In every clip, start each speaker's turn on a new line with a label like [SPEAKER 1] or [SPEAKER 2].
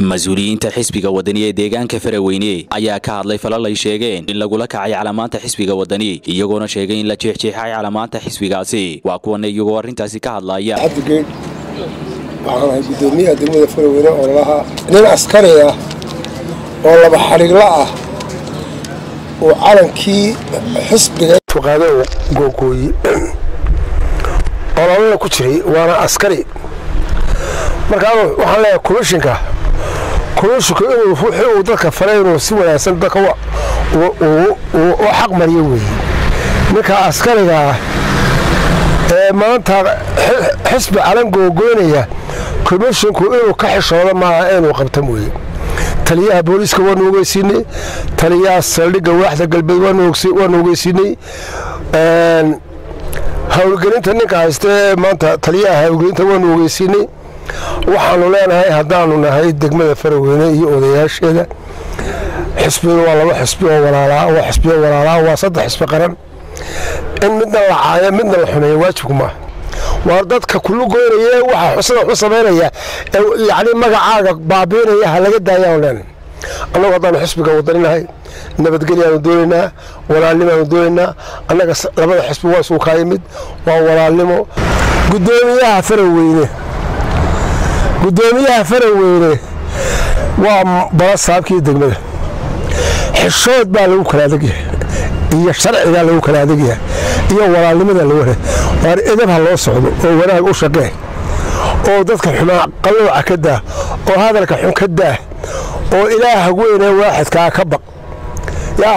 [SPEAKER 1] mas-uuliyiinta xisbiga wadani ee deegaanka faraweyne ayaa ka hadlay falal ay sheegeen in lagula kacay calamaanta xisbiga wadani iyagoona sheegay in la jeexjeexay calamaanta xisbigaasi waa kuwana iyagoo arrintaasi ka hadlaya
[SPEAKER 2] cabdigeed waxaan ahay guddoomiyaha degmada faraweyne oo lahaa nin askari ah oo laba xadhigla ah uu calankii xisbiga fuqaado googooyi ololana ku jiray waana askari marka waxaan leeyahay komishinka komishinku inuu wixii uu dadka faray inuu si wanaagsan dadka u xaq mariyo weeye ninka askariga ah ee maanta xisbi calan googoynaya komishinku inuu ka xishoodo maaha inuu qabta mooye taliyaha booliiska waanu ogeysiinay taliyaha saldhigga waaxda galbeed waanu ogeysiinay howlgelinta ninka haysta ee maanta taliyaha howlgelinta waanu ogeysiinay waxaanu leenahay haddaanu nahay degmada faraweyne iyo odayaasheeda xisbiyadu waa laba xisbi oo walaalaa waa xisbiyo walaalaa waa saddex xisbi qaran in midna la caayo midna la xumeeyo waajibku maaha waa dadka kulu goynaya waxa sida waxu samaynaya ee yacni magacaaga baabiinaya ha laga daayaanu leenahay annagu haddaanu xisbiga wadaninahay nabadgelyaanu doonaynaa walaalnimaanu doonaynaa annaga labada xisbi waa isugu kaa yimid waa walaalnimo guddoomiyaha faraweyne guddoomiyaha faraweyne waa balasaabkii degmada xishood baa lagu kala adegyahay iyo sharcigaa lagu kala adegyahay iyo walaalnimada lagu waar edab ha loo socdo oo wanaag u shaqee oo dadka xumaa qalooca ka daah oo hadalka xun ka daah oo ilaaha weynee waaxidkaa ka baq yaa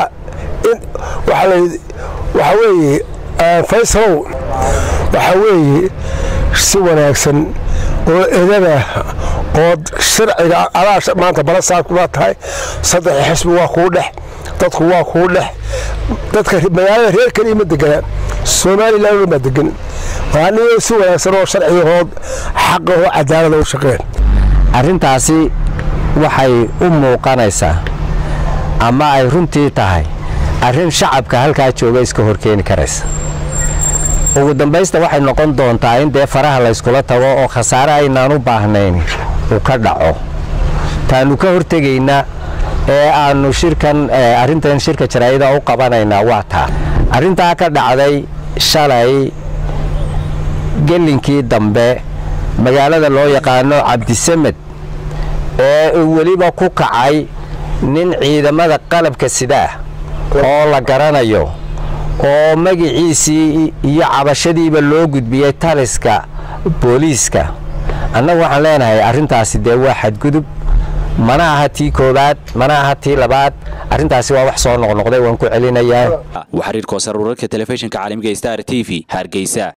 [SPEAKER 2] waxaa weeye faysalow waxaa weeye si wanaagsan oo edabah oo sharciga adaa maanta balasaabkubaa tahay saddex xisbi waa kuu dhex dadku waa kuu dhex dadka magaalada reer keliya ma deganaa somalilan baa degan waaniyo si wanaagsan oo sharcigahood xaqahoo cadaalada u shaqeen
[SPEAKER 3] arrintaasi waxay u muuqanaysaa ama ay runtii tahay arrin shacabka halkaa jooga iska horkeeni karaysa ugu dambaysta waxay noqon doontaa in dee faraha layskula tago oo khasaare aynaan u baahnayn uu ka dhaco taannu ka hortegaynaa ee aannu shirkan arrintan shirka jaraa'ida u qabanaynaa waa taa arrintaa ka dhacday shalay gellinkii dambe magaalada loo yaqaano cabdisamed ee weliba ku kacay nin ciidamada qalabka sidaah oo la garanayo oo magiciisii iyo cabashadiiba loo gudbiyey taliska booliiska annagu waxaan leenahay arrintaasi dee waa xadgudub mana aha tii koowaad mana aha tii labaad arrintaasi waa wax soo noqnoqday waan ku celinayaa
[SPEAKER 1] xariir koosar wararka telefishinka caalamiga star t v hargeysa